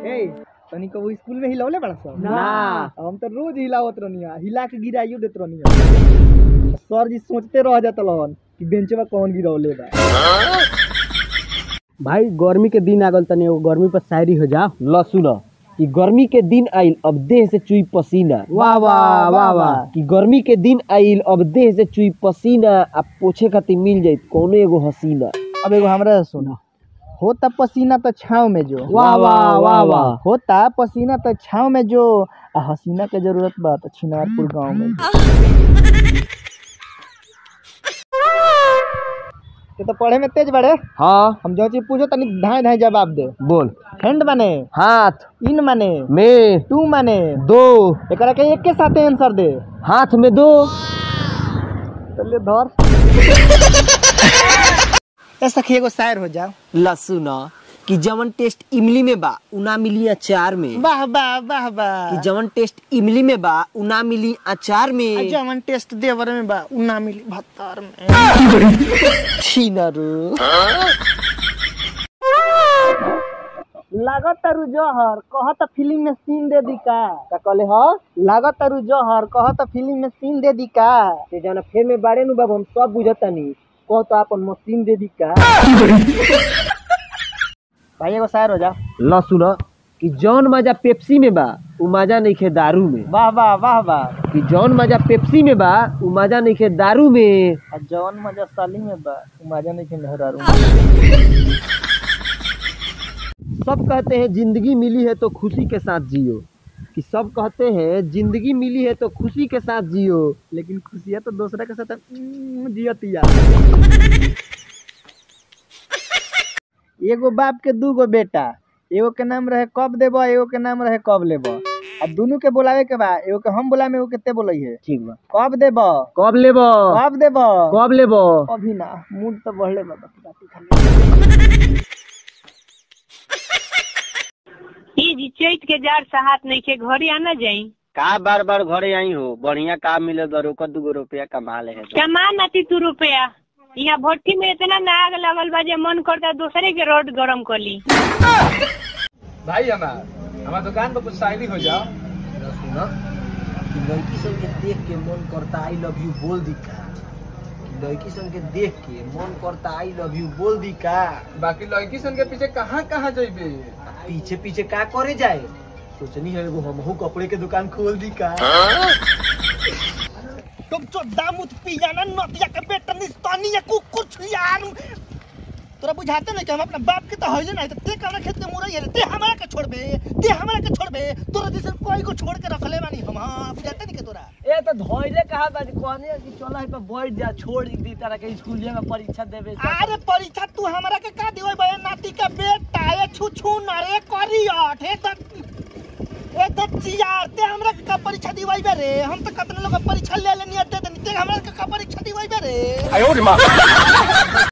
ए तनी को स्कूल में हिलौले बड़ा सब ना। हम तो रोज हिलावत रहनी हिला के गिराइयो देत रहनी सर जी सोचते रह जात रहन कि बेंचवा कौन गिरौले बा भाई गर्मी के दिन आ गल तनी एगो गर्मी पर शायरी हो जा ल सुन कि गर्मी के दिन आइल अब देह से चुई पसीना वाह वाह वाह वाह कि गर्मी के दिन आइल अब देह से चुई पसीना आ पोछे खातिर मिल जाई कोनो एगो हसीना अब एगो हमरा से सुना होता पसीना तो छाव में जो वाह वाह वाह वाह होता पसीना तो छाव में जो आ हसीना के जरूरत बा तो छिनारपुर गांव में तो, तो पढ़े में तेज बड़े हाँ हम जो चीज पूछो तनी धाए धाए जवाब दे बोल हैंड माने हाथ इन माने में टू माने दो एकरा के एक के साथे आंसर दे हाथ में दो चलिए धर ऐसा एगो शायर हो जाओ ल सुन कि जवन टेस्ट इमली में बा उ ना मिली अचार में वाह वाह वाह कि वाह जवन टेस्ट इमली में बा उ ना मिली अचार में जवन टेस्ट देवर में बा उ ना मिली भत्तार में छिनरू लागत तारू जहर कहत फिल्म में सीन दे दी का का कहले ह लागत तारू जहर कहत फिल्म में सीन दे दी का ते जना फेर में बारे नु बाबू हम सब बुझतानी कह तो अपन मशीन दे दी का भाई एगो शायर हो जा ल सुन कि जौन मजा पेप्सी में बा उ मजा नइखे दारू में वाह वाह वाह वाह कि जौन मजा पेप्सी में बा उ मजा नइखे दारू में आ जवन मजा साली में बा उ मजा नहीं के मेहरारू में। सब कहते हैं जिंदगी मिली है तो खुशी के साथ जियो कि सब कहते हैं जिंदगी मिली है तो खुशी के साथ जियो लेकिन खुशियाँ तो दूसरा के साथ उम्म, जियतिया एगो बाप के दूगो बेटा एगो के नाम रहे कब देबो एगो के नाम रहे कब लेबो अब दोनों के बोलावे के बा एगो के हम बोलावे एगो केते बोलै है ठीक बा कब देबो कब लेबो कब देबो कब लेबो अभी ना मूड तो बढ़ले बा बाकी बाकी खाली ई जी चैत के जार सहात नहीं के घरे आना जाई का बार बार घरे आई हो बढ़िया काम मिले दो रोक दूगो रुपया कमा ले है कमा नाती तू रुपया यहाँ भट्टी में इतना नाग लगल बा जे मन करता दूसरे के रोड गरम कर ली भाई हमार हमार दुकान पर कुछ शायरी हो जाओ सुना कि लड़की सन के देख के मन करता आई लव यू बोल दी का कि लड़की सन के देख के मन करता आई लव यू बोल दी का बाकी लड़की सन के पीछे कहाँ कहाँ जइबे पीछे पीछे का करे जाए सोचनी है एगो हमहू कपड़े के दुकान खोल दी का तुम जो दामुत पियाना नदिया के बेटा निस्तानी या कुकुर छुयार तोरा बुझाते नहीं कि हम अपना बाप के तो होइले नहीं तो ते कवना खेत के मुरई है ते हमरा के छोड़बे ते हमरा के छोड़बे तोरा जैसे कोई को छोड़ के रखले बानी हम हां बुझाते नहीं के तोरा ए तो धोइले कहा बा कहने कि चल है पे बैठ जा छोड़ दी तरह के स्कूल में परीक्षा देवे अरे परीक्षा तू हमरा के का दिवै बे नाती के बेटा ए छु छु ना रे करियट हे त ए त चियार ते हमरा के का परीक्षा दिवै बे रे हम तो कतने लोग के परीक्षा ले लेनी दे देनी ते हमरा के का परीक्षा दिवै बे रे